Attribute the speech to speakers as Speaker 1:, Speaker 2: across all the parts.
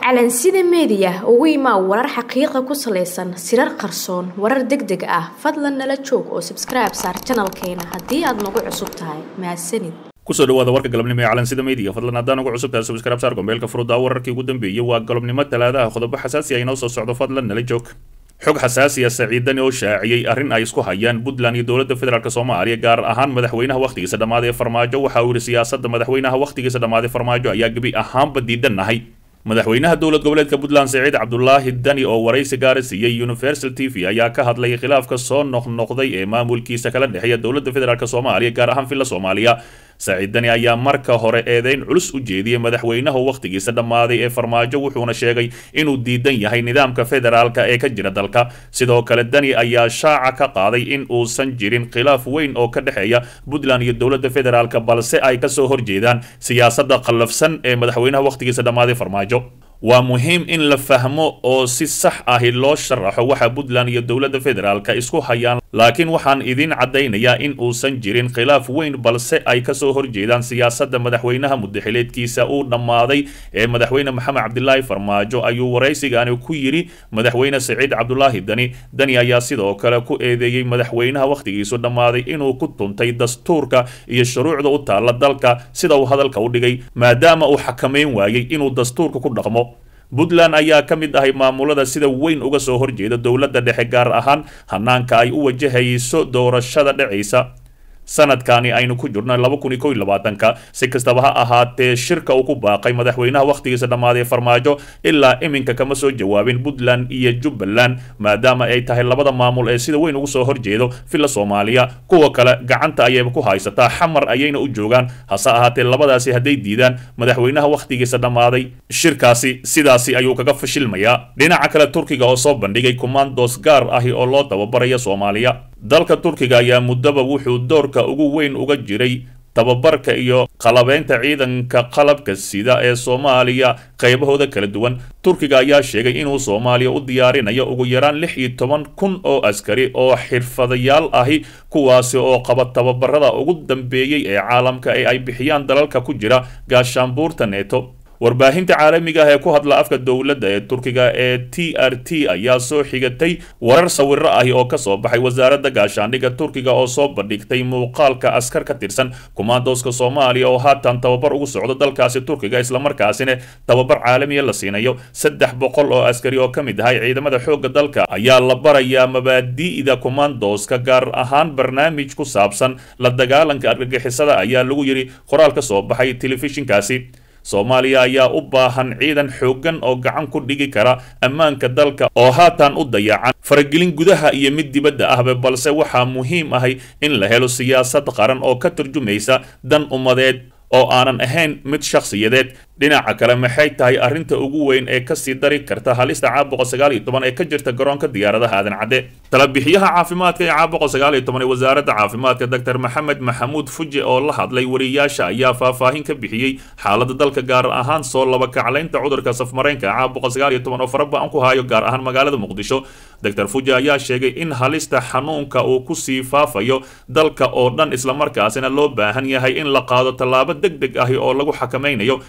Speaker 1: calansida meediya ugu imaa warar xaqiiqa ku salaysan sirar qarsoon warar deg deg ah fadlan nala joog oo sabskribe saar janalkeena haddii aad nagu cusub tahay mahadsanid
Speaker 2: kusoo dhawaada warka galabnimo ee calansida media fadlan haddaan ugu cusub tahay subscribe saar gombeelka furuda wararkii ugu dambeeyey waa galabnimo talaadaha qodobo xasaasi ah inoo soo socdo fadlan nala joog xog xasaasiya saciidani oo shaaciyey arrin ay isku hayaan puntland iyo dowladda federaalk soomaaliya gaar ahaan madaxweynaha wakhtigiisa dhammaaday ee farmaajo waxa uu yihi siyaasadda madaxweynaha wakhtigiisa dhammaaday farmaajo ayaa gebi ahaanba diidannahay madaxweynaha dowlad goboleedka puntland saciid cabdulaahi dani oo waraysi gaara siiyey universal t v ayaa ka hadlay khilaafka soo noqnoqday ee maamulkiisa kala dhexeeya dowladda federaalk soomaaliya gaar ahaan villa soomaaliya saciid dani ayaa marka hore eedeyn culus u jeediyey madaxweynaha wakhtigiisa dhammaaday ee farmaajo wuxuuna sheegay inuu diidan yahay nidaamka federaalka ee ka jira dalka sidoo kale dani ayaa shaaca ka qaaday in uusan jirin khilaaf weyn oo ka dhexeeya puntland iyo dowladda federaalk balse ay kasoo horjeedaan siyaasadda qallafsan ee madaxweynaha wakhtigiisa dhammaaday farmaajo waa muhiim in la fahmo oo si sax ahi loo sharaxo waxa puntland iyo dowladda federaalka isku hayaan laakiin waxaan idiin caddaynayaa in uusan jirin khilaaf weyn balse ay kasoo horjeedaan siyaasadda madaxweynaha mudaxileedkiisa uu dhammaaday ee madaxweyne maxamed cabdilaahi farmaajo ayuu waraysigaani ku yidhi madaxweyne saciid cabdulaahi dani dani ayaa sidoo kale ku eedeeyey madaxweynaha wakhtigiisu dhammaaday inuu ku tuntay dastuurka iyo shuruucda u taalla dalka sida uu hadalka u dhigay maadaama uu xakamayn waayey inuu dastuurka ku dhaqmo puntland ayaa ka mid ahay maamulada sida weyn uga soo horjeeda dowladda dhexe gaar ahaan hanaanka ay u wajahayso doorashada dhacaysa sanadkani aynu ku jirno laba kun iyo kow iyo labaatanka si kastaba ha ahaatee shirka uu ku baaqay madaxweynaha wakhtigiisa dhammaaday farmaajo ilaa iminka kama soo jawaabin puntland iyo jubbaland maadaama ay tahay labada maamul ee sida weyn ugu soo horjeedo villa soomaaliya kuwa kale gacanta ayayba ku haysataa xamar ayayna u joogaan hase ahaatee labadaasi hadday diidaan madaxweynaha wakhtigiisa dhammaaday shirkaasi sidaasi ayuu kaga fashilmayaa dhinaca kale turkiga oo soo bandhigay commandos gaar ahi oo loo tababaraya soomaaliya dalka turkiga ayaa muddaba wuxuu doorka ugu weyn uga jiray tababarka iyo qalabeynta ciidanka qalabka sida ee soomaaliya qaybahooda kala duwan turkiga ayaa sheegay inuu soomaaliya u diyaarinayo ugu yaraan lix iyo toban kun oo askari oo xirfadayaal ahi kuwaasi oo qaba tababarada ugu dambeeyey ee caalamka ee ay bixiyaan dalalka ku jira gaashaanbuurta neeto warbaahinta caalamiga ah ee ku hadla afka dowladda ee turkiga ee t r t ayaa soo xigatay warar sawiro ahi oo kasoo baxay wasaaradda gaashaandhigga turkiga oo soo bandhigtay muuqaalka askar ka tirsan kumaandooska soomaaliya oo haatan tababar ugu socdo dalkaasi turkiga islamarkaasina tababar caalamiya la siinayo saddex boqol oo askari oo ka mid ahay ciidamada xoogga dalka ayaa la barayaa mabaadi'da kumaandooska gaar ahaan barnaamij ku saabsan la dagaalanka argagixisada ayaa lagu yidhi qoraal ka soo baxay telefishinkaasi soomaaliya ayaa u baahan ciidan xooggan oo gacan ku dhigi kara ammaanka dalka oo haatan u dayacan faragelin gudaha iyo mid dibadda ahba balse waxaa muhiim ahay in la helo siyaasad qaran oo ka turjumaysa dan ummadeed oo aanan ahayn mid shakhsiyadeed dhinaca kale maxay tahay arrinta ugu weyn ee kasii dari karta halista caabuqa sagaal iyo toban ee ka jirta garoonka diyaaradaha aadan cadde talabixiyaha caafimaadka ee caabuqa sagaal iyo toban ee wasaaradda caafimaadka doctor maxamed maxamuud fuje oo la hadlay wariyaasha ayaa faahfaahin ka bixiyey xaaladda dalka gaar ahaan soo laba kaclaynta cudurka safmareenka caabuqa sagaal iyo toban oo faraba-an ku hayo gaar ahaan magaalada muqdisho doctor fuje ayaa sheegay in halista xanuunka uu kusii faafayo dalka oo dhan islamarkaasina loo baahan yahay in la qaado tallaabo deg deg ahi oo lagu xakamaynayo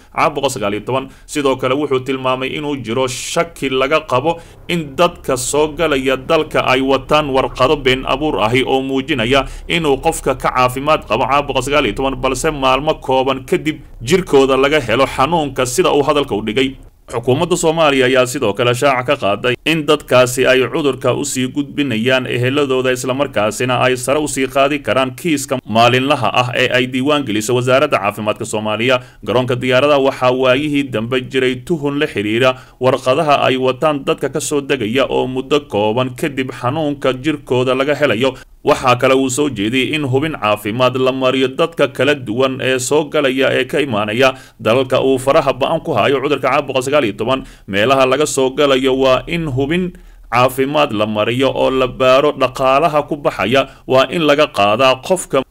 Speaker 2: sidoo kale wuxuu tilmaamay inuu jiro shaki laga qabo in dadka soo galaya dalka ay wataan warqado been abuur ahi oo muujinaya inuu qofka ka caafimaad qabo caabuqa sagaal iyo toban balse maalmo kooban kadib jirkooda laga helo xanuunka sida uu hadalka u dhigay xukuumadda soomaaliya ayaa sidoo kale shaaca ka qaaday in dadkaasi ay cudurka usii gudbinayaan eheladooda islamarkaasina ay sare usii qaadi karaan kiiska maalinlaha ah ee ay diiwaan geliso wasaaradda caafimaadka soomaaliya garoonka diyaaradaha waxaa waayihii dambe jiray tuhun la xidhiira warqadaha ay wataan dadka kasoo degaya oo muddo kooban kadib xanuunka jirkooda laga helayo waxaa kale uu soo jeediyey in hubin caafimaad la mariyo dadka kala duwan ee soo galaya ee ka imaanaya dalalka uu faraha ba-an ku hayo cudurka caabuqa sagaal iyo toban meelaha laga soo galayo waa in hubin caafimaad la mariyo oo la baaro dhaqaalaha ku baxaya waa in laga qaadaa qofka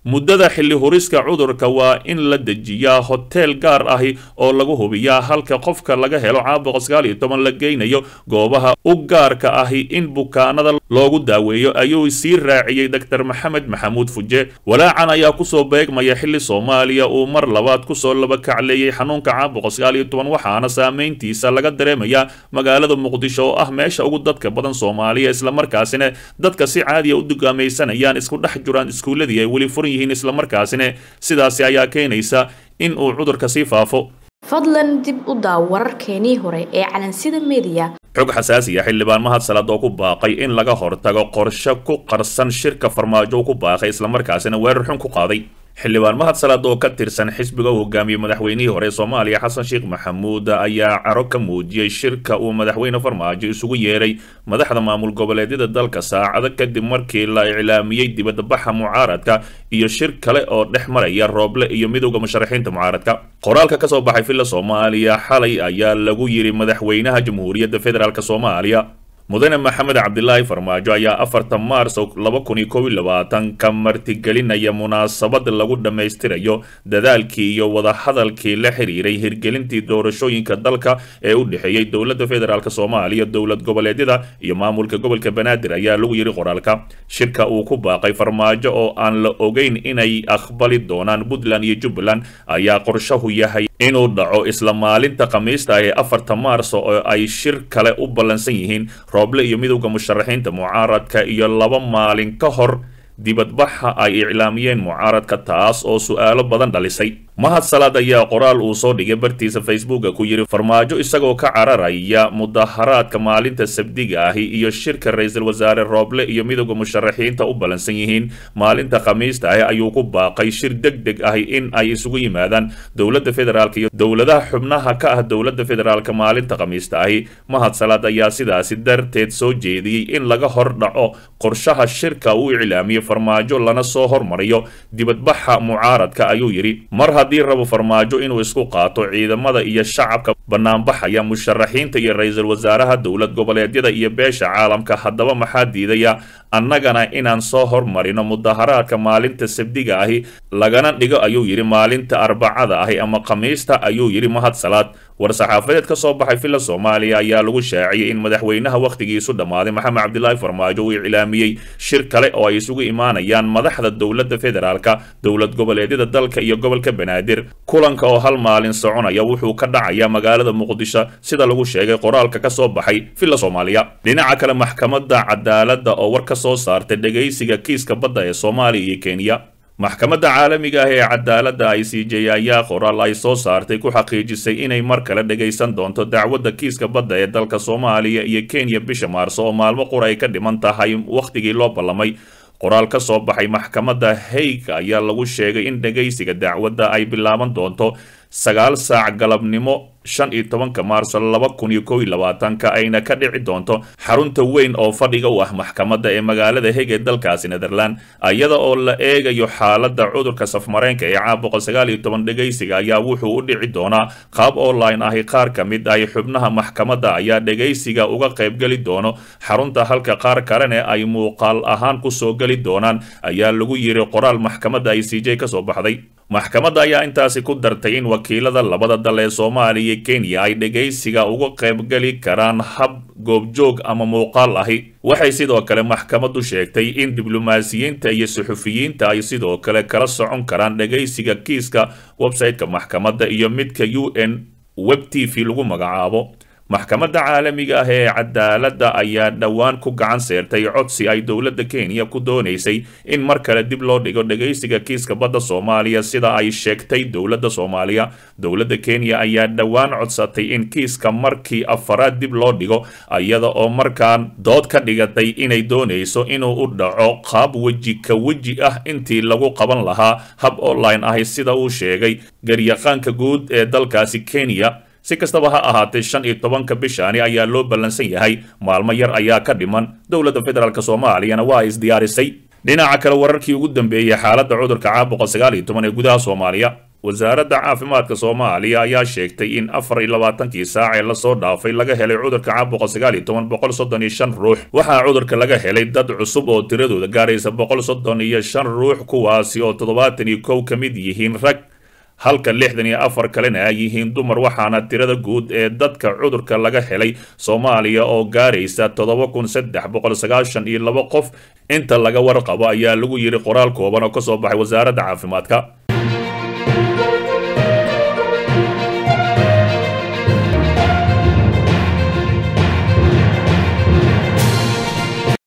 Speaker 2: muddada xilli huriska cudurka waa in la dejiyaa hoteel gaar ahi oo lagu hubiyaa halka qofka laga helo caabuqa sagaal iyo toban la geynayo goobaha u gaarka ahi in bukaanada loogu daaweeyo ayuu sii raaciyey doctor maxamed maxamuud fuje walaacan ayaa kusoo beegmaya xilli soomaaliya uu mar labaad kusoo laba kacleeyey xanuunka caabuqa sagaal iyo toban waxaana saameyntiisa laga dareemayaa magaalada muqdisho oo ah meesha ugu dadka badan soomaaliya islamarkaasina dadka si caadiya u dugaamaysanayaan isku dhex jiraan iskuuladii ay weli furan yihiin islamarkaasina sidaasi ayaa keenaysa in uu cudurka sii faafo
Speaker 1: fadlan dib u daaw wararkeenii hore ee calansida mediya
Speaker 2: xog xasaasiya xildhibaan mahad salad oo ku baaqay in laga hortago qorshe ku qarsan shirka farmaajo ku baaqay islamarkaasina weerar xun ku qaaday xildhibaan mahad salaad oo ka tirsan xisbiga u hogaamiyey madaxweynihii hore soomaaliya xasan sheekh maxamuud ayaa caro ka muujiyey shirka uu madaxweyne farmaajo isugu yeeray madaxda maamul goboleedyada dalka saacado kadib markii la iclaamiyey dibadbaxa mucaaradka iyo shir kale oo dhex maraya rooble iyo midowda musharaxiinta mucaaradka qoraalka kasoo baxay villa soomaaliya xalay ayaa lagu yidhi madaxweynaha jamhuuriyadda federaalk soomaaliya mudane maxamed cabdilaahi farmaajo ayaa afartan maars laba kun iyo kow iyo labaatanka martigelinaya munaasabad lagu dhammaystirayo dadaalkii iyo wadahadalkii la xiriiray hirgelintii doorashooyinka dalka ee u dhexeeyey dowladda federaalk soomaaliya dowlad goboleedyada iyo maamulka gobolka banaadir ayaa lagu yidhi qoraalka shirka uu ku baaqay farmaajo oo aan la ogeyn inay aqbali doonaan puntland iyo jubbaland ayaa qorshahu yahay inuu dhaco isla maalinta khamiista ee afarta maars oo ay shir kale u ballansan yihiin rooble iyo midowda musharaxiinta mucaaradka iyo laba maalin ka hor dibadbaxa ay iclaamiyeen mucaaradka taas oo su'aalo badan dhalisay mahad salaad ayaa qoraal uu soo dhigay bartiisa facebooka ku yidhi farmaajo isagoo ka cararaya mudaharaadka maalinta sabdiga ahi iyo shirka ra-iisul wasaare rooble iyo midowda musharaxiinta u ballansan yihiin maalinta khamiista ahi ayuu ku baaqay shir deg deg ahi in ay isugu yimaadaan dowladda federaalk iyo dowladaha xubnaha ka ah dowladda federaalk maalinta khamiista ahi mahad salaad ayaa sidaasi darteed soo jeediyey in laga hor dhaco qorshaha shirka uu iclaamiyey farmaajo lana soo hormariyo dibadbaxa mucaaradka ayuu yidhi mar haddii rabo farmaajo inuu isku qaato ciidamada iyo shacabka banaanbaxaya musharaxiinta iyo ra-iisul wasaaraha dowlad goboleedyada iyo beesha caalamka haddaba maxaa diidaya annagana inaan soo hormarino mudaharaadka maalinta sabdiga ahi lagana dhigo ayuu yidhi maalinta arbacada ahi ama khamiista ayuu yidhi mahad salaad war-saxaafadeed ka soo baxay villa soomaaliya ayaa lagu shaaciyey in madaxweynaha wakhtigiisu dhammaaday maxamed cabdilaahi farmaajo uu iclaamiyey shir kale oo ay isugu imaanayaan madaxda dowladda federaalka dowlad goboleedyada dalka iyo gobolka banaadir kulanka oo hal maalin soconaya wuxuu ka dhacayaa magaalada muqdisho sida lagu sheegay qoraalka ka soo baxay villa soomaaliya dhinaca kale maxkamadda cadaaladda oo war ka soo saartay dhegaysiga kiiska badda ee soomaaliya iyo kenya maxkamadda caalamiga ah ee cadaaladda i c j ayaa qoraal ay soo saartay ku xaqiijisay inay mar kale dhagaysan doonto dacwadda kiiska badda ee dalka soomaaliya iyo kenya bisha maarso oo maalmo qura ay ka dhiman tahay wakhtigii loo ballamay qoraal ka soo baxay maxkamadda haig ayaa lagu sheegay in dhagaysiga dacwadda ay bilaaban doonto sagaal saac galabnimo shan iyo tobanka maarso laba kun iyo kow iyo labaatanka ayna ka dhici doonto xarunta weyn oo fadhiga u ah maxkamadda ee magaalada heg ee dalkaasi netherland iyada oo la eegayo xaaladda cudurka safmareenka ee caabuqa sagaal iyo toban dhegaysiga ayaa wuxuu u dhici doonaa qaab online ahi qaar ka mid ahi xubnaha maxkamadda ayaa dhegaysiga uga qaybgeli doono xarunta halka qaar kalena ay muuqaal ahaan kusoo geli doonaan ayaa lagu yiri qoraal maxkamadda i c j kasoo baxday maxkamadda ayaa intaasi ku dartay in wakiilada labada dal ee soomaaliya iyo kenya ay dhegaysiga uga qaybgeli karaan hab goobjoog ama muuqaal ahi waxay sidoo kale maxkamaddu sheegtay in diblomaasiyiinta iyo suxufiyiinta ay sidoo kale kala socon karaan dhegaysiga kiiska website-ka maxkamadda iyo midka u n web t v lagu magacaabo maxkamadda caalamiga ah ee cadaaladda ayaa dhowaan ku gacan seertay codsi ay dowladda kenya ku doonaysay in mar kale dib loo dhigo dhegaysiga kiiska badda soomaaliya sida ay sheegtay dowladda soomaaliya dowladda kenya ayaa dhowaan codsatay in kiiska markii afaraad dib loo dhigo iyada oo markaan dood ka dhigatay inay doonayso inuu u dhaco qaab weji ka weji ah intii lagu qaban lahaa hab online ahi sida uu sheegay garyaqaanka guud ee dalkaasi kenya si kastaba ha ahaatee shan iyo tobanka bishaani ayaa loo ballansan yahay maalmo yar ayaa ka dhiman dowladda federaalk soomaaliyana waa isdiyaarisay dhinaca kale wararkii ugu dambeeyey xaaladda cudurka caabuqa sagaal iyo toban ee gudaha soomaaliya wasaaradda caafimaadka soomaaliya ayaa sheegtay in afar iyo labaatankii saac ee lasoo dhaafay laga helay cudurka caabuqa sagaal iyo toban boqol soddon iyo shan ruux waxaa cudurka laga helay dad cusub oo tiradooda gaaraysa boqol soddon iyo shan ruux kuwaasi oo toddobaatan iyo kow ka mid yihiin rag halka lixdan iyo afar kalena ay yihiin dumar waxaana tirada guud ee dadka cudurka laga helay soomaaliya oo gaaraysa toddoba kun saddex boqol sagaashan iyo laba qof inta laga warqabo ayaa lagu yiri qoraal kooban oo kasoo baxay wasaaradda caafimaadka